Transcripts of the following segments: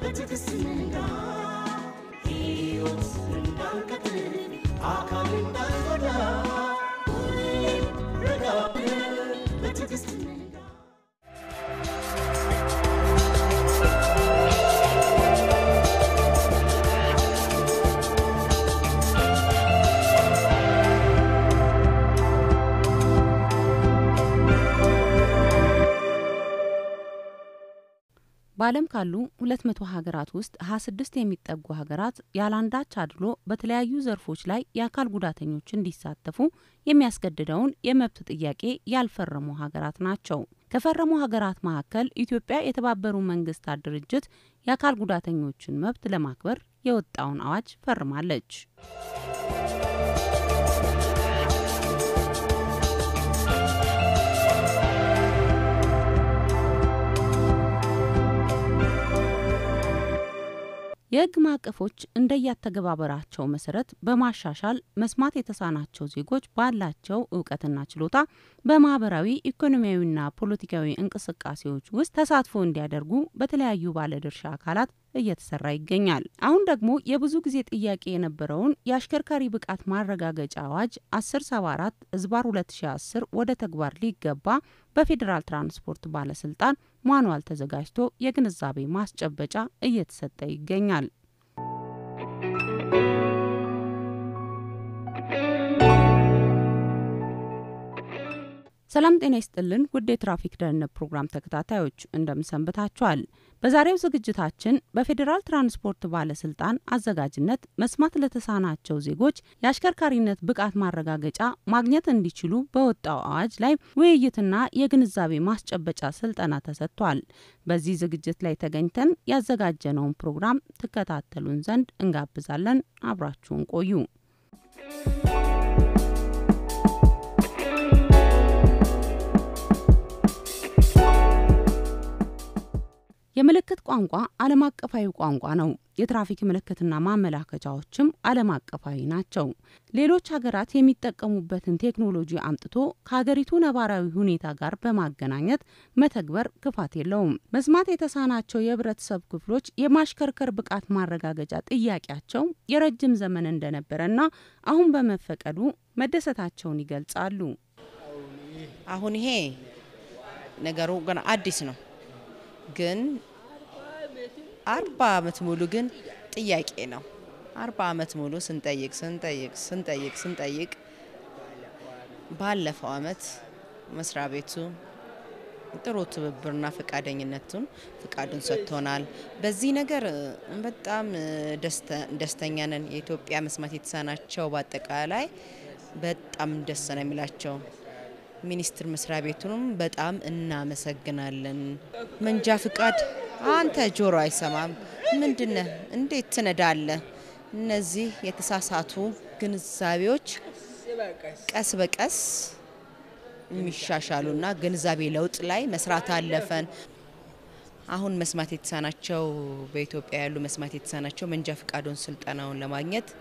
በትዕግስት ንጋ ሕይወት እንዳንቀጥል አካል እንዳንጎዳ ሁሌም ረጋ ብለን በትዕግስት ንጋ በዓለም ካሉ 200 ሀገራት ውስጥ 26 የሚጠጉ ሀገራት ያለአንዳች አድሎ በተለያዩ ዘርፎች ላይ የአካል ጉዳተኞች እንዲሳተፉ የሚያስገድደውን የመብት ጥያቄ ያልፈረሙ ሀገራት ናቸው። ከፈረሙ ሀገራት መካከል ኢትዮጵያ የተባበሩ መንግስታት ድርጅት የአካል ጉዳተኞችን መብት ለማክበር የወጣውን አዋጅ ፈርማለች። የሕግ ማዕቀፎች እንደያተገባበራቸው መሰረት በማሻሻል መስማት የተሳናቸው ዜጎች ባላቸው እውቀትና ችሎታ በማህበራዊ ኢኮኖሚያዊና ፖለቲካዊ እንቅስቃሴዎች ውስጥ ተሳትፎ እንዲያደርጉ በተለያዩ ባለድርሻ አካላት እየተሰራ ይገኛል። አሁን ደግሞ የብዙ ጊዜ ጥያቄ የነበረውን የአሽከርካሪ ብቃት ማረጋገጫ አዋጅ 1074 ህዝባር 2010 ወደ ተግባር ሊገባ በፌዴራል ትራንስፖርት ባለስልጣን ማኑዋል ተዘጋጅቶ የግንዛቤ ማስጨበጫ እየተሰጠ ይገኛል። ሰላም ጤና ይስጥልን ውድ የትራፊክ ደህንነት ፕሮግራም ተከታታዮች እንደምንሰንብታችኋል። በዛሬው ዝግጅታችን በፌዴራል ትራንስፖርት ባለስልጣን አዘጋጅነት መስማት ለተሳናቸው ዜጎች የአሽከርካሪነት ብቃት ማረጋገጫ ማግኘት እንዲችሉ በወጣው አዋጅ ላይ ውይይትና የግንዛቤ ማስጨበጫ ስልጠና ተሰጥቷል። በዚህ ዝግጅት ላይ ተገኝተን ያዘጋጀነውን ፕሮግራም ትከታተሉን ዘንድ እንጋብዛለን። አብራችሁን ቆዩ። የምልክት ቋንቋ ዓለም አቀፋዊ ቋንቋ ነው። የትራፊክ ምልክትና ማመላከቻዎችም ዓለም አቀፋዊ ናቸው። ሌሎች ሀገራት የሚጠቀሙበትን ቴክኖሎጂ አምጥቶ ከሀገሪቱ ነባራዊ ሁኔታ ጋር በማገናኘት መተግበር ክፋት የለውም። መስማት የተሳናቸው የህብረተሰብ ክፍሎች የማሽከርከር ብቃት ማረጋገጫ ጥያቄያቸው የረጅም ዘመን እንደነበረና አሁን በመፈቀዱ መደሰታቸውን ይገልጻሉ። አሁን ይሄ ነገሩ ገና አዲስ ነው ግን አርባ አመት ሙሉ ግን ጥያቄ ነው። አርባ አመት ሙሉ ስንጠይቅ ስንጠይቅ ስንጠይቅ ስንጠይቅ ባለፈው አመት መስሪያ ቤቱ ጥሩ ትብብርና ፈቃደኝነቱን ፍቃዱን ሰጥቶናል። በዚህ ነገር በጣም ደስተኛ ነን። የኢትዮጵያ መስማት የተሳናቸው በአጠቃላይ በጣም ደስ ነው የሚላቸው። ሚኒስቴር መስሪያ ቤቱንም በጣም እናመሰግናለን። መንጃ ፍቃድ አንተ ጆሮ አይሰማም ምንድነህ? እንዴት ትነዳለህ? እነዚህ የተሳሳቱ ግንዛቤዎች ቀስ በቀስ የሚሻሻሉና ግንዛቤ ለውጥ ላይ መስራት አለፈን። አሁን መስማት የተሳናቸው በኢትዮጵያ ያሉ መስማት የተሳናቸው መንጃ ፍቃዱን ስልጠናውን ለማግኘት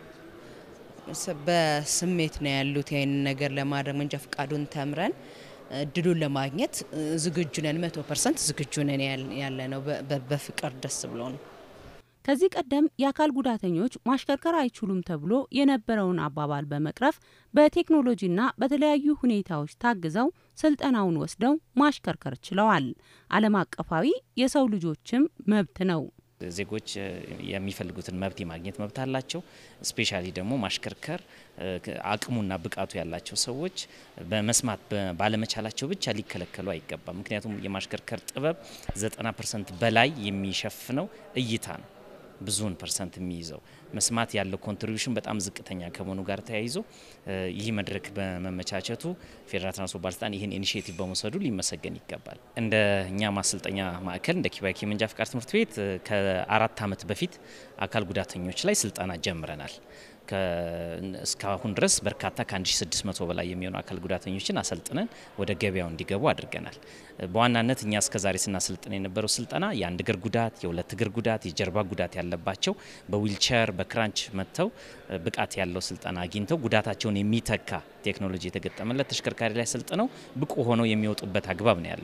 በስሜት ነው ያሉት። ይህንን ነገር ለማድረግ መንጃ ፍቃዱን ተምረን እድሉን ለማግኘት ዝግጁ ነን። መቶ ፐርሰንት ዝግጁ ነን ያለ ነው። በፍቅር ደስ ብሎ ነው። ከዚህ ቀደም የአካል ጉዳተኞች ማሽከርከር አይችሉም ተብሎ የነበረውን አባባል በመቅረፍ በቴክኖሎጂና በተለያዩ ሁኔታዎች ታግዘው ስልጠናውን ወስደው ማሽከርከር ችለዋል። ዓለም አቀፋዊ የሰው ልጆችም መብት ነው። ዜጎች የሚፈልጉትን መብት የማግኘት መብት አላቸው። ስፔሻሊ ደግሞ ማሽከርከር አቅሙና ብቃቱ ያላቸው ሰዎች በመስማት ባለመቻላቸው ብቻ ሊከለከሉ አይገባም። ምክንያቱም የማሽከርከር ጥበብ 90 ፐርሰንት በላይ የሚሸፍነው እይታ ነው። ብዙውን ፐርሰንት የሚይዘው መስማት ያለው ኮንትሪቢሽን በጣም ዝቅተኛ ከመሆኑ ጋር ተያይዞ ይህ መድረክ በመመቻቸቱ ፌዴራል ትራንስፖርት ባለስልጣን ይህን ኢኒሽቲቭ በመውሰዱ ሊመሰገን ይገባል። እንደ እኛ ማሰልጠኛ ማዕከል እንደ ኪባኪ መንጃ ፍቃድ ትምህርት ቤት ከአራት ዓመት በፊት አካል ጉዳተኞች ላይ ስልጠና ጀምረናል። እስካሁን ድረስ በርካታ ከ1600 በላይ የሚሆኑ አካል ጉዳተኞችን አሰልጥነን ወደ ገበያው እንዲገቡ አድርገናል። በዋናነት እኛ እስከዛሬ ስናሰልጥን የነበረው ስልጠና የአንድ እግር ጉዳት፣ የሁለት እግር ጉዳት፣ የጀርባ ጉዳት ያለባቸው በዊልቸር በክራንች መጥተው ብቃት ያለው ስልጠና አግኝተው ጉዳታቸውን የሚተካ ቴክኖሎጂ የተገጠመለት ተሽከርካሪ ላይ ሰልጥነው ብቁ ሆነው የሚወጡበት አግባብ ነው ያለው።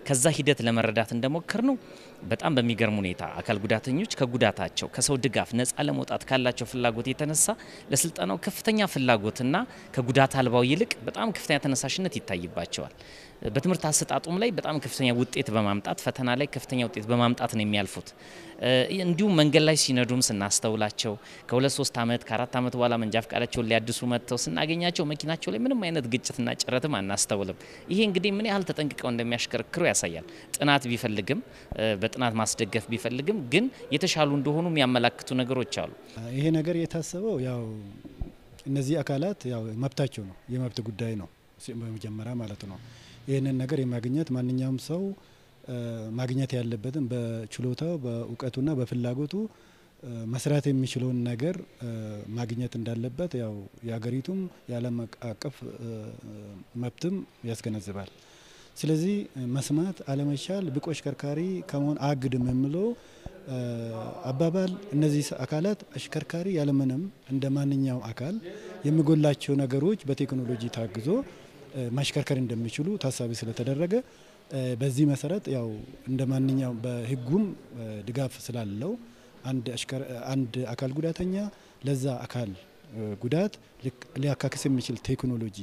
ከዛ ሂደት ለመረዳት እንደሞከር ነው በጣም በሚገርም ሁኔታ አካል ጉዳተኞች ከጉዳታቸው ከሰው ድጋፍ ነፃ ለመውጣት ካላቸው ፍላጎት የተነሳ ለስልጠናው ከፍተኛ ፍላጎትና ከጉዳት አልባው ይልቅ በጣም ከፍተኛ ተነሳሽነት ይታይባቸዋል። በትምህርት አሰጣጡም ላይ በጣም ከፍተኛ ውጤት በማምጣት ፈተና ላይ ከፍተኛ ውጤት በማምጣት ነው የሚያልፉት። እንዲሁም መንገድ ላይ ሲነዱም ስናስተውላቸው ከሁለት ሶስት ዓመት ከአራት ዓመት በኋላ መንጃ ፈቃዳቸውን ሊያድሱ መጥተው ስናገኛቸው መኪናቸው ላይ ምንም አይነት ግጭትና ጭረትም አናስተውልም። ይሄ እንግዲህ ምን ያህል ተጠንቅቀው እንደሚያሽከረክሩ ያሳያል። ጥናት ቢፈልግም በጥናት ማስደገፍ ቢፈልግም ግን የተሻሉ እንደሆኑ የሚያመላክቱ ነገሮች አሉ። ይሄ ነገር የታሰበው ያው እነዚህ አካላት ያው መብታቸው ነው፣ የመብት ጉዳይ ነው በመጀመሪያ ማለት ነው። ይህንን ነገር የማግኘት ማንኛውም ሰው ማግኘት ያለበትን በችሎታው በእውቀቱና በፍላጎቱ መስራት የሚችለውን ነገር ማግኘት እንዳለበት ያው የሀገሪቱም የዓለም አቀፍ መብትም ያስገነዝባል። ስለዚህ መስማት አለመቻል ብቁ አሽከርካሪ ከመሆን አያግድም የሚለው አባባል እነዚህ አካላት አሽከርካሪ ያለምንም እንደ ማንኛውም አካል የሚጎላቸው ነገሮች በቴክኖሎጂ ታግዞ ማሽከርከር እንደሚችሉ ታሳቢ ስለተደረገ በዚህ መሰረት ያው እንደ ማንኛውም በሕጉም ድጋፍ ስላለው አንድ አካል ጉዳተኛ ለዛ አካል ጉዳት ሊያካክስ የሚችል ቴክኖሎጂ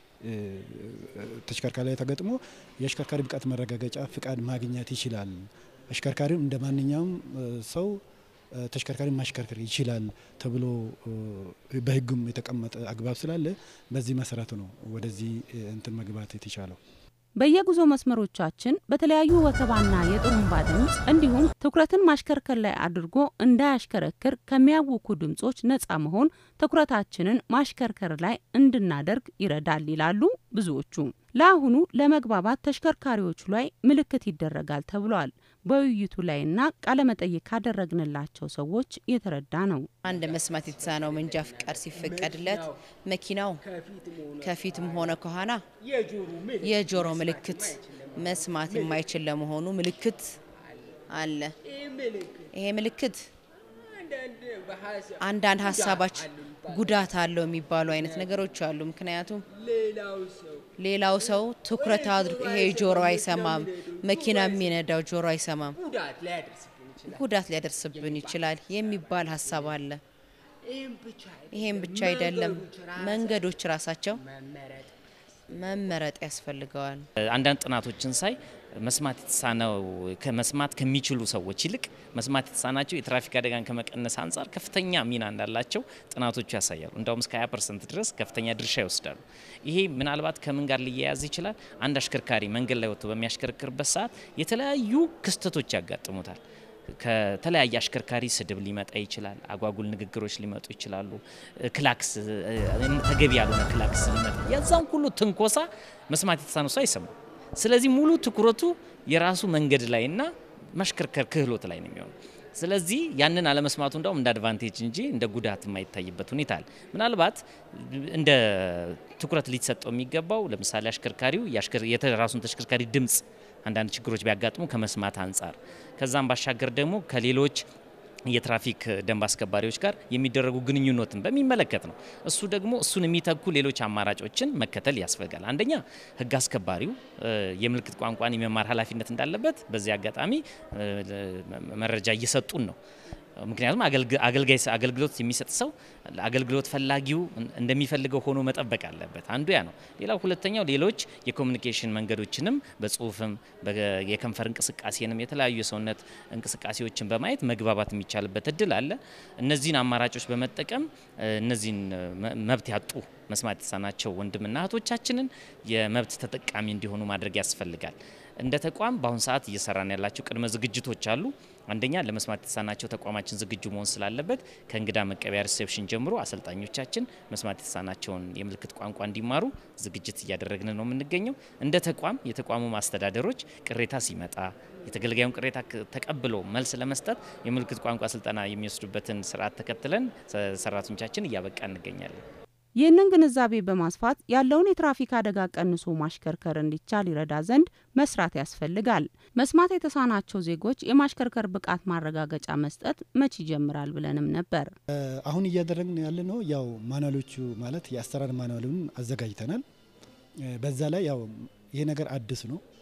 ተሽከርካሪ ላይ ተገጥሞ የአሽከርካሪ ብቃት መረጋገጫ ፍቃድ ማግኘት ይችላል። አሽከርካሪም እንደ ማንኛውም ሰው ተሽከርካሪ ማሽከርከር ይችላል ተብሎ በሕጉም የተቀመጠ አግባብ ስላለ በዚህ መሰረት ነው ወደዚህ እንትን መግባት የተቻለው። በየጉዞ መስመሮቻችን በተለያዩ ወከባና የጥሩምባ ድምፅ እንዲሁም ትኩረትን ማሽከርከር ላይ አድርጎ እንዳያሽከረክር ከሚያውኩ ድምጾች ነፃ መሆን ትኩረታችንን ማሽከርከር ላይ እንድናደርግ ይረዳል ይላሉ ብዙዎቹ። ለአሁኑ ለመግባባት ተሽከርካሪዎቹ ላይ ምልክት ይደረጋል ተብሏል። በውይይቱ ላይና ቃለመጠይቅ ካደረግንላቸው ሰዎች የተረዳ ነው። አንድ መስማት የተሳነው መንጃ ፍቃድ ሲፈቀድለት መኪናው ከፊትም ሆነ ከኋላ የጆሮ ምልክት መስማት የማይችል ለመሆኑ ምልክት አለ። ይሄ ምልክት አንዳንድ ሀሳባች ጉዳት አለው የሚባሉ አይነት ነገሮች አሉ። ምክንያቱም ሌላው ሰው ትኩረት አድርጎ ይሄ ጆሮ አይሰማም፣ መኪና የሚነዳው ጆሮ አይሰማም፣ ጉዳት ሊያደርስብን ይችላል የሚባል ሀሳብ አለ። ይሄም ብቻ አይደለም፣ መንገዶች ራሳቸው መመረጥ ያስፈልገዋል። አንዳንድ ጥናቶችን ሳይ መስማት የተሳነው ከመስማት ከሚችሉ ሰዎች ይልቅ መስማት የተሳናቸው የትራፊክ አደጋን ከመቀነስ አንጻር ከፍተኛ ሚና እንዳላቸው ጥናቶቹ ያሳያሉ። እንዳውም እስከ 20 ፐርሰንት ድረስ ከፍተኛ ድርሻ ይወስዳሉ። ይሄ ምናልባት ከምን ጋር ሊያያዝ ይችላል? አንድ አሽከርካሪ መንገድ ላይ ወጥቶ በሚያሽከረክርበት ሰዓት የተለያዩ ክስተቶች ያጋጥሙታል። ከተለያየ አሽከርካሪ ስድብ ሊመጣ ይችላል። አጓጉል ንግግሮች ሊመጡ ይችላሉ። ክላክስ፣ ተገቢ ያልሆነ ክላክስ ሊመጣ የዛን ሁሉ ትንኮሳ መስማት የተሳነው ሰው አይሰማም። ስለዚህ ሙሉ ትኩረቱ የራሱ መንገድ ላይና ማሽከርከር ክህሎት ላይ ነው የሚሆነው። ስለዚህ ያንን አለመስማቱ እንዳውም እንደ አድቫንቴጅ እንጂ እንደ ጉዳት የማይታይበት ሁኔታ አለ። ምናልባት እንደ ትኩረት ሊሰጠው የሚገባው ለምሳሌ አሽከርካሪው የራሱን ተሽከርካሪ ድምፅ አንዳንድ ችግሮች ቢያጋጥሙ ከመስማት አንጻር ከዛም ባሻገር ደግሞ ከሌሎች የትራፊክ ደንብ አስከባሪዎች ጋር የሚደረጉ ግንኙነትን በሚመለከት ነው። እሱ ደግሞ እሱን የሚተኩ ሌሎች አማራጮችን መከተል ያስፈልጋል። አንደኛ ሕግ አስከባሪው የምልክት ቋንቋን የመማር ኃላፊነት እንዳለበት በዚህ አጋጣሚ መረጃ እየሰጡን ነው። ምክንያቱም አገልጋይ አገልግሎት የሚሰጥ ሰው አገልግሎት ፈላጊው እንደሚፈልገው ሆኖ መጠበቅ አለበት። አንዱ ያ ነው። ሌላው ሁለተኛው ሌሎች የኮሚኒኬሽን መንገዶችንም በጽሁፍም የከንፈር እንቅስቃሴንም የተለያዩ የሰውነት እንቅስቃሴዎችን በማየት መግባባት የሚቻልበት እድል አለ። እነዚህን አማራጮች በመጠቀም እነዚህን መብት ያጡ መስማት የተሳናቸው ወንድምና እህቶቻችንን የመብት ተጠቃሚ እንዲሆኑ ማድረግ ያስፈልጋል። እንደ ተቋም በአሁኑ ሰዓት እየሰራን ያላቸው ቅድመ ዝግጅቶች አሉ። አንደኛ ለመስማት የተሳናቸው ተቋማችን ዝግጁ መሆን ስላለበት ከእንግዳ መቀበያ ሪሴፕሽን ጀምሮ አሰልጣኞቻችን መስማት የተሳናቸውን የምልክት ቋንቋ እንዲማሩ ዝግጅት እያደረግን ነው የምንገኘው። እንደ ተቋም የተቋሙ ማስተዳደሮች ቅሬታ ሲመጣ የተገልጋዩን ቅሬታ ተቀብሎ መልስ ለመስጠት የምልክት ቋንቋ ስልጠና የሚወስዱበትን ስርዓት ተከትለን ሰራተኞቻችን እያበቃ እንገኛለን። ይህንን ግንዛቤ በማስፋት ያለውን የትራፊክ አደጋ ቀንሶ ማሽከርከር እንዲቻል ይረዳ ዘንድ መስራት ያስፈልጋል። መስማት የተሳናቸው ዜጎች የማሽከርከር ብቃት ማረጋገጫ መስጠት መቼ ይጀምራል ብለንም ነበር። አሁን እያደረግን ያለ ነው ያው ማኑዋሎቹ ማለት የአሰራር ማኑዋሉን አዘጋጅተናል። በዛ ላይ ያው ይሄ ነገር አዲስ ነው።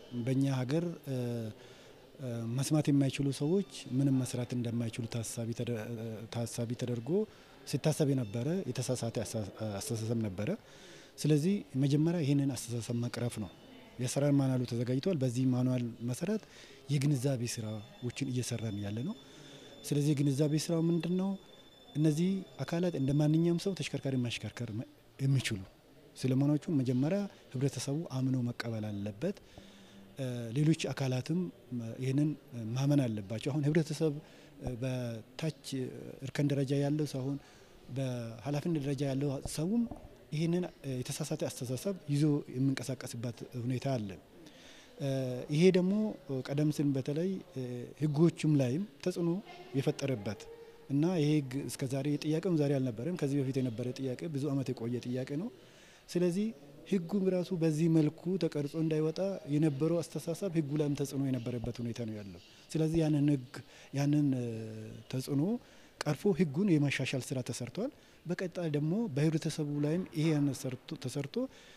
በእኛ ሀገር መስማት የማይችሉ ሰዎች ምንም መስራት እንደማይችሉ ታሳቢ ተደርጎ ሲታሰብ የነበረ የተሳሳተ አስተሳሰብ ነበረ። ስለዚህ መጀመሪያ ይህንን አስተሳሰብ መቅረፍ ነው። የአሰራር ማኑዋሉ ተዘጋጅቷል። በዚህ ማኑዋል መሰረት የግንዛቤ ስራዎችን እየሰራን ያለ ነው። ስለዚህ የግንዛቤ ስራው ምንድን ነው? እነዚህ አካላት እንደ ማንኛውም ሰው ተሽከርካሪ ማሽከርከር የሚችሉ ስለመሆናቹ መጀመሪያ ህብረተሰቡ አምኖ መቀበል አለበት። ሌሎች አካላትም ይህንን ማመን አለባቸው። አሁን ህብረተሰብ በታች እርከን ደረጃ ያለው ሳይሆን በኃላፊነት ደረጃ ያለው ሰውም ይህንን የተሳሳተ አስተሳሰብ ይዞ የሚንቀሳቀስበት ሁኔታ አለ። ይሄ ደግሞ ቀደም ሲል በተለይ ህጎቹም ላይም ተጽዕኖ የፈጠረበት እና ይሄ ህግ እስከዛሬ ጥያቄውም ዛሬ አልነበረም። ከዚህ በፊት የነበረ ጥያቄ ብዙ ዓመት የቆየ ጥያቄ ነው። ስለዚህ ህጉም ራሱ በዚህ መልኩ ተቀርጾ እንዳይወጣ የነበረው አስተሳሰብ ህጉ ላይም ተጽዕኖ የነበረበት ሁኔታ ነው ያለው። ስለዚህ ያንን ህግ ያንን ተጽዕኖ ቀርፎ ህጉን የማሻሻል ስራ ተሰርቷል። በቀጣይ ደግሞ በህብረተሰቡ ላይም ይሄ ተሰርቶ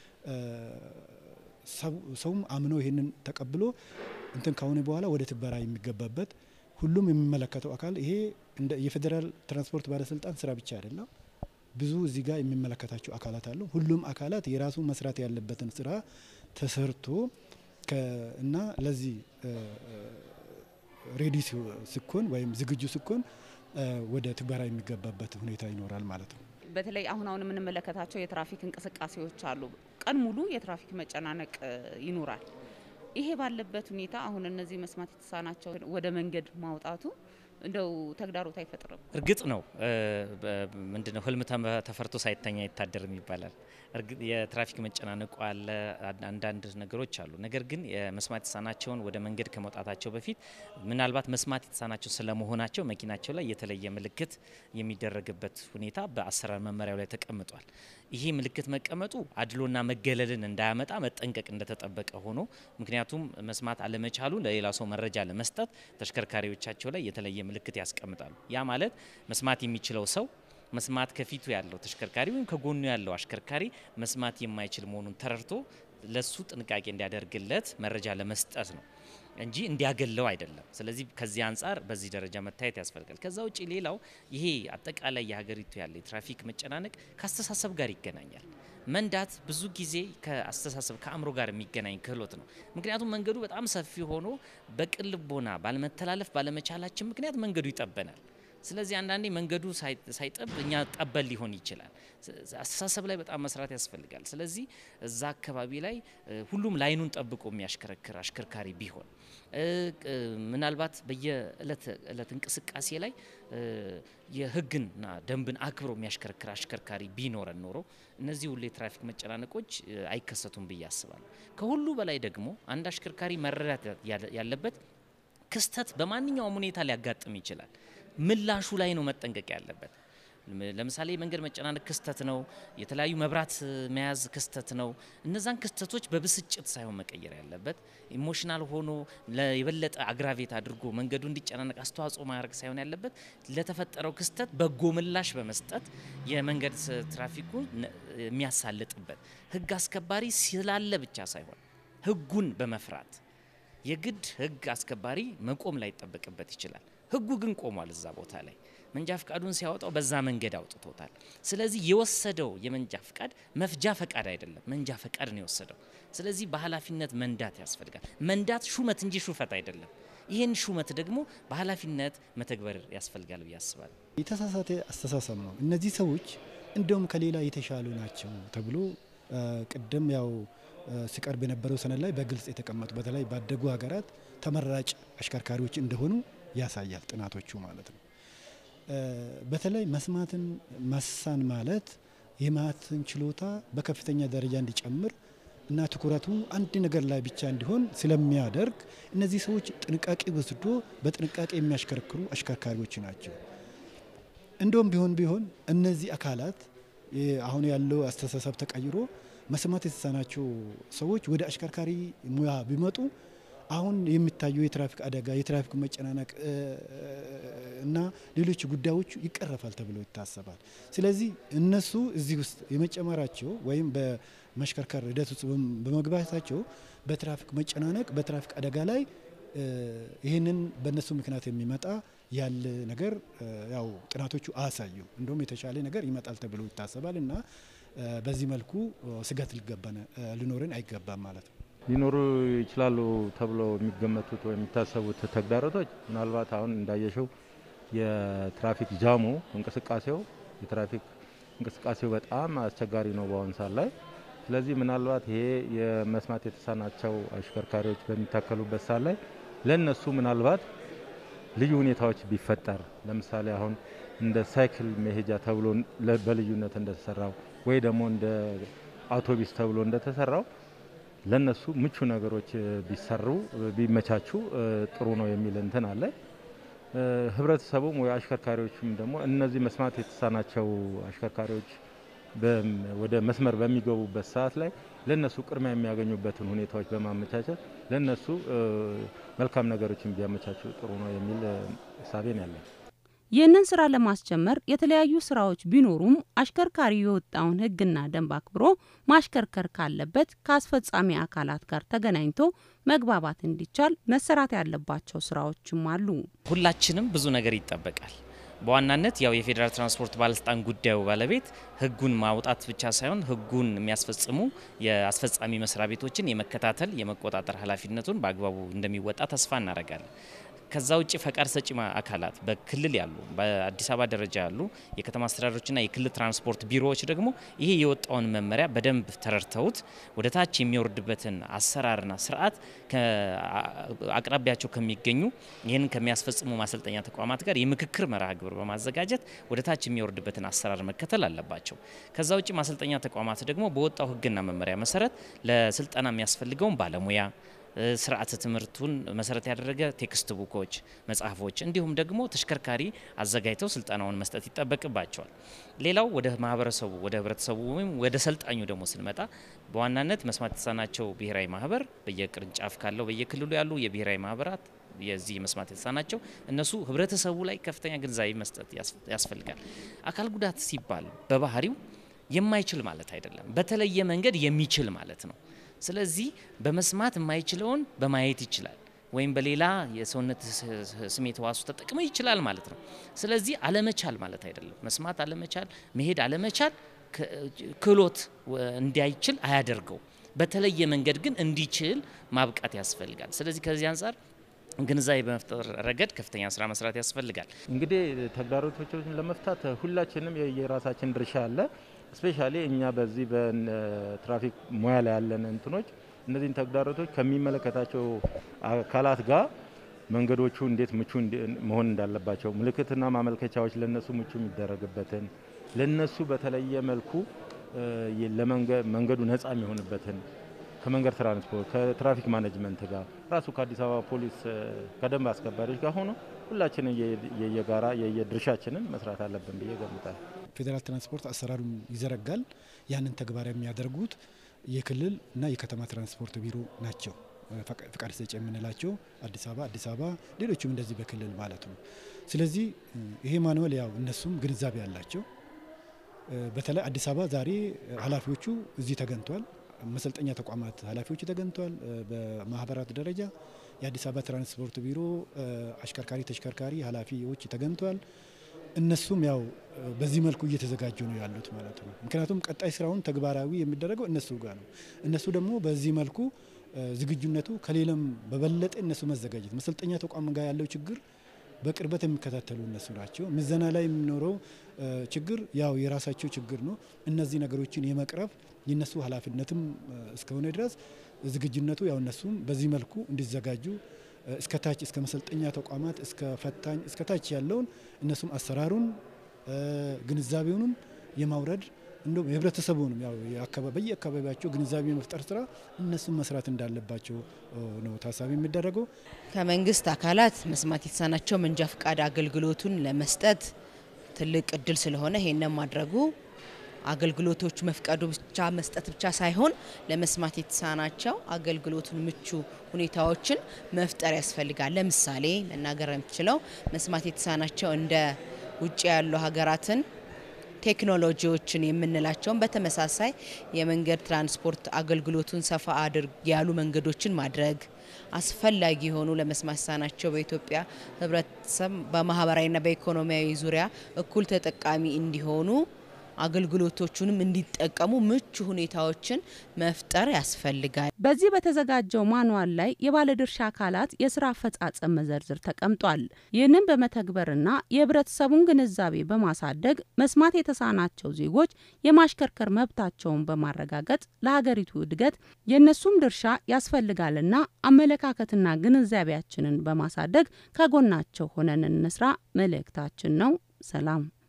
ሰውም አምኖ ይህንን ተቀብሎ እንትን ከሆነ በኋላ ወደ ትግበራ የሚገባበት ሁሉም የሚመለከተው አካል ይሄ እንደ የፌዴራል ትራንስፖርት ባለስልጣን ስራ ብቻ አይደለም። ብዙ እዚህ ጋር የሚመለከታቸው አካላት አሉ። ሁሉም አካላት የራሱ መስራት ያለበትን ስራ ተሰርቶ እና ለዚህ ሬዲ ሲኮን ወይም ዝግጁ ሲኮን ወደ ትግበራ የሚገባበት ሁኔታ ይኖራል ማለት ነው። በተለይ አሁን አሁን የምንመለከታቸው የትራፊክ እንቅስቃሴዎች አሉ። ቀን ሙሉ የትራፊክ መጨናነቅ ይኖራል። ይሄ ባለበት ሁኔታ አሁን እነዚህ መስማት የተሳናቸው ወደ መንገድ ማውጣቱ እንደው ተግዳሮት አይፈጥርም? እርግጥ ነው ምንድነው ህልም ተፈርቶ ሳይተኛ ይታደርም ይባላል። የትራፊክ መጨናነቁ አለ፣ አንዳንድ ነገሮች አሉ። ነገር ግን የመስማት የተሳናቸውን ወደ መንገድ ከመውጣታቸው በፊት ምናልባት መስማት የተሳናቸው ስለመሆናቸው መኪናቸው ላይ የተለየ ምልክት የሚደረግበት ሁኔታ በአሰራር መመሪያው ላይ ተቀምጧል። ይሄ ምልክት መቀመጡ አድሎና መገለልን እንዳያመጣ መጠንቀቅ እንደተጠበቀ ሆኖ ምክንያቱም መስማት አለመቻሉ ለሌላ ሰው መረጃ ለመስጠት ተሽከርካሪዎቻቸው ላይ የተለየ ምልክት ያስቀምጣሉ። ያ ማለት መስማት የሚችለው ሰው መስማት ከፊቱ ያለው ተሽከርካሪ ወይም ከጎኑ ያለው አሽከርካሪ መስማት የማይችል መሆኑን ተረድቶ ለሱ ጥንቃቄ እንዲያደርግለት መረጃ ለመስጠት ነው እንጂ እንዲያገለው አይደለም። ስለዚህ ከዚህ አንጻር በዚህ ደረጃ መታየት ያስፈልጋል። ከዛ ውጭ ሌላው ይሄ አጠቃላይ የሀገሪቱ ያለ የትራፊክ መጨናነቅ ከአስተሳሰብ ጋር ይገናኛል። መንዳት ብዙ ጊዜ ከአስተሳሰብ ከአእምሮ ጋር የሚገናኝ ክህሎት ነው። ምክንያቱም መንገዱ በጣም ሰፊ ሆኖ በቅን ልቦና ባለመተላለፍ ባለመቻላችን ምክንያት መንገዱ ይጠበናል። ስለዚህ አንዳንዴ መንገዱ ሳይጠብ እኛ ጠበል ሊሆን ይችላል። አስተሳሰብ ላይ በጣም መስራት ያስፈልጋል። ስለዚህ እዛ አካባቢ ላይ ሁሉም ላይኑን ጠብቆ የሚያሽከረክር አሽከርካሪ ቢሆን ምናልባት በየእለት እለት እንቅስቃሴ ላይ የሕግና ደንብን አክብሮ የሚያሽከረክር አሽከርካሪ ቢኖረን ኖሮ እነዚህ ሁሉ የትራፊክ መጨናነቆች አይከሰቱም ብዬ አስባለሁ። ከሁሉ በላይ ደግሞ አንድ አሽከርካሪ መረዳት ያለበት ክስተት በማንኛውም ሁኔታ ሊያጋጥም ይችላል። ምላሹ ላይ ነው መጠንቀቅ ያለበት። ለምሳሌ የመንገድ መጨናነቅ ክስተት ነው። የተለያዩ መብራት መያዝ ክስተት ነው። እነዛን ክስተቶች በብስጭት ሳይሆን መቀየር ያለበት ኢሞሽናል ሆኖ የበለጠ አግራቬት አድርጎ መንገዱ እንዲጨናነቅ አስተዋጽኦ ማድረግ ሳይሆን ያለበት ለተፈጠረው ክስተት በጎ ምላሽ በመስጠት የመንገድ ትራፊኩን የሚያሳልጥበት ህግ አስከባሪ ስላለ ብቻ ሳይሆን ህጉን በመፍራት የግድ ህግ አስከባሪ መቆም ላይ ይጠበቅበት ይችላል። ህጉ ግን ቆሟል እዛ ቦታ ላይ መንጃ ፍቃዱን ሲያወጣው በዛ መንገድ አውጥቶታል። ስለዚህ የወሰደው የመንጃ ፍቃድ መፍጃ ፈቃድ አይደለም፣ መንጃ ፈቃድ ነው የወሰደው። ስለዚህ በኃላፊነት መንዳት ያስፈልጋል። መንዳት ሹመት እንጂ ሹፈት አይደለም። ይህን ሹመት ደግሞ በኃላፊነት መተግበር ያስፈልጋል ብዬ አስባለሁ። የተሳሳተ አስተሳሰብ ነው። እነዚህ ሰዎች እንደውም ከሌላ የተሻሉ ናቸው ተብሎ ቅድም ያው ሲቀርብ የነበረው ሰነድ ላይ በግልጽ የተቀመጡ በተለይ ባደጉ ሀገራት ተመራጭ አሽከርካሪዎች እንደሆኑ ያሳያል ጥናቶቹ ማለት ነው። በተለይ መስማትን መሳን ማለት የማትን ችሎታ በከፍተኛ ደረጃ እንዲጨምር እና ትኩረቱ አንድ ነገር ላይ ብቻ እንዲሆን ስለሚያደርግ እነዚህ ሰዎች ጥንቃቄ ወስዶ በጥንቃቄ የሚያሽከረክሩ አሽከርካሪዎች ናቸው። እንደውም ቢሆን ቢሆን እነዚህ አካላት አሁን ያለው አስተሳሰብ ተቀይሮ መስማት የተሳናቸው ሰዎች ወደ አሽከርካሪ ሙያ ቢመጡ አሁን የሚታየው የትራፊክ አደጋ፣ የትራፊክ መጨናነቅ እና ሌሎች ጉዳዮቹ ይቀረፋል ተብሎ ይታሰባል። ስለዚህ እነሱ እዚህ ውስጥ የመጨመራቸው ወይም በመሽከርከር ሂደት ውስጥ በመግባታቸው በትራፊክ መጨናነቅ፣ በትራፊክ አደጋ ላይ ይህንን በእነሱ ምክንያት የሚመጣ ያለ ነገር ያው ጥናቶቹ አያሳዩም። እንደውም የተሻለ ነገር ይመጣል ተብሎ ይታሰባል እና በዚህ መልኩ ስጋት ሊኖረን አይገባም ማለት ነው። ሊኖሩ ይችላሉ ተብሎ የሚገመቱት ወይም የሚታሰቡት ተግዳሮቶች ምናልባት አሁን እንዳየሸው የትራፊክ ጃሙ እንቅስቃሴው የትራፊክ እንቅስቃሴው በጣም አስቸጋሪ ነው በአሁኑ ሰዓት ላይ። ስለዚህ ምናልባት ይሄ የመስማት የተሳናቸው አሽከርካሪዎች በሚታከሉበት ሰዓት ላይ ለእነሱ ምናልባት ልዩ ሁኔታዎች ቢፈጠር ለምሳሌ አሁን እንደ ሳይክል መሄጃ ተብሎ በልዩነት እንደተሰራው ወይ ደግሞ እንደ አውቶቢስ ተብሎ እንደተሰራው ለነሱ ምቹ ነገሮች ቢሰሩ ቢመቻቹ ጥሩ ነው የሚል እንትን አለ። ህብረተሰቡም ወይ አሽከርካሪዎችም ደግሞ እነዚህ መስማት የተሳናቸው አሽከርካሪዎች ወደ መስመር በሚገቡበት ሰዓት ላይ ለነሱ ቅድሚያ የሚያገኙበትን ሁኔታዎች በማመቻቸት ለነሱ መልካም ነገሮችን ቢያመቻቹ ጥሩ ነው የሚል እሳቤ ነው ያለኝ። ይህንን ስራ ለማስጀመር የተለያዩ ስራዎች ቢኖሩም አሽከርካሪ የወጣውን ሕግና ደንብ አክብሮ ማሽከርከር ካለበት ከአስፈጻሚ አካላት ጋር ተገናኝቶ መግባባት እንዲቻል መሰራት ያለባቸው ስራዎችም አሉ። ሁላችንም ብዙ ነገር ይጠበቃል። በዋናነት ያው የፌዴራል ትራንስፖርት ባለስልጣን ጉዳዩ ባለቤት ህጉን ማውጣት ብቻ ሳይሆን ህጉን የሚያስፈጽሙ የአስፈጻሚ መስሪያ ቤቶችን የመከታተል የመቆጣጠር ኃላፊነቱን በአግባቡ እንደሚወጣ ተስፋ እናደርጋለን። ከዛ ውጭ ፈቃድ ሰጪ አካላት በክልል ያሉ በአዲስ አበባ ደረጃ ያሉ የከተማ አስተዳደሮችና የክልል ትራንስፖርት ቢሮዎች ደግሞ ይሄ የወጣውን መመሪያ በደንብ ተረድተውት ወደ ታች የሚወርድበትን አሰራርና ስርዓት አቅራቢያቸው ከሚገኙ ይህንን ከሚያስፈጽሙ ማሰልጠኛ ተቋማት ጋር የምክክር መርሃ ግብር በማዘጋጀት ወደ ታች የሚወርድበትን አሰራር መከተል አለባቸው። ከዛ ውጭ ማሰልጠኛ ተቋማት ደግሞ በወጣው ህግና መመሪያ መሰረት ለስልጠና የሚያስፈልገውን ባለሙያ ስርዓተ ትምህርቱን መሰረት ያደረገ ቴክስት ቡኮች፣ መጽሐፎች እንዲሁም ደግሞ ተሽከርካሪ አዘጋጅተው ስልጠናውን መስጠት ይጠበቅባቸዋል። ሌላው ወደ ማህበረሰቡ ወደ ህብረተሰቡ ወይም ወደ ሰልጣኙ ደግሞ ስንመጣ በዋናነት መስማት የተሳናቸው ብሔራዊ ማህበር በየቅርንጫፍ ካለው በየክልሉ ያሉ የብሔራዊ ማህበራት የዚህ መስማት የተሳናቸው እነሱ ህብረተሰቡ ላይ ከፍተኛ ግንዛቤ መስጠት ያስፈልጋል። አካል ጉዳት ሲባል በባህሪው የማይችል ማለት አይደለም፣ በተለየ መንገድ የሚችል ማለት ነው። ስለዚህ በመስማት የማይችለውን በማየት ይችላል ወይም በሌላ የሰውነት ስሜት ህዋሱ ተጠቅሞ ይችላል ማለት ነው። ስለዚህ አለመቻል ማለት አይደለም። መስማት አለመቻል፣ መሄድ አለመቻል ክህሎት እንዳይችል አያደርገው። በተለየ መንገድ ግን እንዲችል ማብቃት ያስፈልጋል። ስለዚህ ከዚህ አንጻር ግንዛቤ በመፍጠር ረገድ ከፍተኛ ስራ መስራት ያስፈልጋል። እንግዲህ ተግዳሮቶችን ለመፍታት ሁላችንም የራሳችን ድርሻ አለ። ስፔሻሊ እኛ በዚህ በትራፊክ ሙያ ላይ ያለን እንትኖች እነዚህን ተግዳሮቶች ከሚመለከታቸው አካላት ጋር መንገዶቹ እንዴት ምቹ መሆን እንዳለባቸው ምልክትና ማመልከቻዎች ለነሱ ምቹ የሚደረግበትን ለነሱ በተለየ መልኩ መንገዱ ነፃ የሚሆንበትን ከመንገድ ትራንስፖርት ከትራፊክ ማኔጅመንት ጋር ራሱ ከአዲስ አበባ ፖሊስ ከደንብ አስከባሪዎች ጋር ሆኖ ሁላችንን የየጋራ የየድርሻችንን መስራት አለብን ብዬ ገምታል። ፌዴራል ትራንስፖርት አሰራሩን ይዘረጋል። ያንን ተግባራዊ የሚያደርጉት የክልል እና የከተማ ትራንስፖርት ቢሮ ናቸው። ፈቃድ ሰጪ የምንላቸው አዲስ አበባ አዲስ አበባ ሌሎችም እንደዚህ በክልል ማለት ነው። ስለዚህ ይሄ ማኑዋል ያው እነሱም ግንዛቤ ያላቸው በተለይ አዲስ አበባ ዛሬ ኃላፊዎቹ እዚህ ተገኝቷል። መሰልጠኛ ተቋማት ኃላፊዎች ተገኝቷል። በማህበራት ደረጃ የአዲስ አበባ ትራንስፖርት ቢሮ አሽከርካሪ ተሽከርካሪ ኃላፊዎች ተገኝቷል። እነሱም ያው በዚህ መልኩ እየተዘጋጁ ነው ያሉት ማለት ነው። ምክንያቱም ቀጣይ ስራውን ተግባራዊ የሚደረገው እነሱ ጋር ነው። እነሱ ደግሞ በዚህ መልኩ ዝግጁነቱ ከሌላም በበለጠ እነሱ መዘጋጀት መሰልጠኛ ተቋም ጋር ያለው ችግር በቅርበት የሚከታተሉ እነሱ ናቸው። ምዘና ላይ የሚኖረው ችግር ያው የራሳቸው ችግር ነው። እነዚህ ነገሮችን የመቅረፍ የነሱ ኃላፊነትም እስከሆነ ድረስ ዝግጁነቱ ያው እነሱም በዚህ መልኩ እንዲዘጋጁ እስከ ታች እስከ መሰልጠኛ ተቋማት እስከ ፈታኝ እስከ ታች ያለውን እነሱም አሰራሩን ግንዛቤውንም የማውረድ እንዲሁም የህብረተሰቡንም ያው በየአካባቢያቸው ግንዛቤ የመፍጠር ስራ እነሱም መስራት እንዳለባቸው ነው ታሳቢ የሚደረገው። ከመንግስት አካላት መስማት የተሳናቸው መንጃ ፈቃድ አገልግሎቱን ለመስጠት ትልቅ እድል ስለሆነ ይሄንን ማድረጉ አገልግሎቶች መፍቀዱ ብቻ መስጠት ብቻ ሳይሆን ለመስማት የተሳናቸው አገልግሎቱን ምቹ ሁኔታዎችን መፍጠር ያስፈልጋል። ለምሳሌ መናገር የምችለው መስማት የተሳናቸው እንደ ውጭ ያሉ ሀገራትን ቴክኖሎጂዎችን የምንላቸውን በተመሳሳይ የመንገድ ትራንስፖርት አገልግሎቱን ሰፋ አድርግ ያሉ መንገዶችን ማድረግ አስፈላጊ የሆኑ ለመስማት የተሳናቸው በኢትዮጵያ ሕብረተሰብ በማህበራዊና በኢኮኖሚያዊ ዙሪያ እኩል ተጠቃሚ እንዲሆኑ አገልግሎቶቹንም እንዲጠቀሙ ምቹ ሁኔታዎችን መፍጠር ያስፈልጋል። በዚህ በተዘጋጀው ማንዋል ላይ የባለድርሻ አካላት የስራ አፈጻጸም መዘርዝር ተቀምጧል። ይህንን በመተግበርና የህብረተሰቡን ግንዛቤ በማሳደግ መስማት የተሳናቸው ዜጎች የማሽከርከር መብታቸውን በማረጋገጥ ለሀገሪቱ እድገት የእነሱም ድርሻ ያስፈልጋልና አመለካከትና ግንዛቤያችንን በማሳደግ ከጎናቸው ሆነን እንስራ መልእክታችን ነው። ሰላም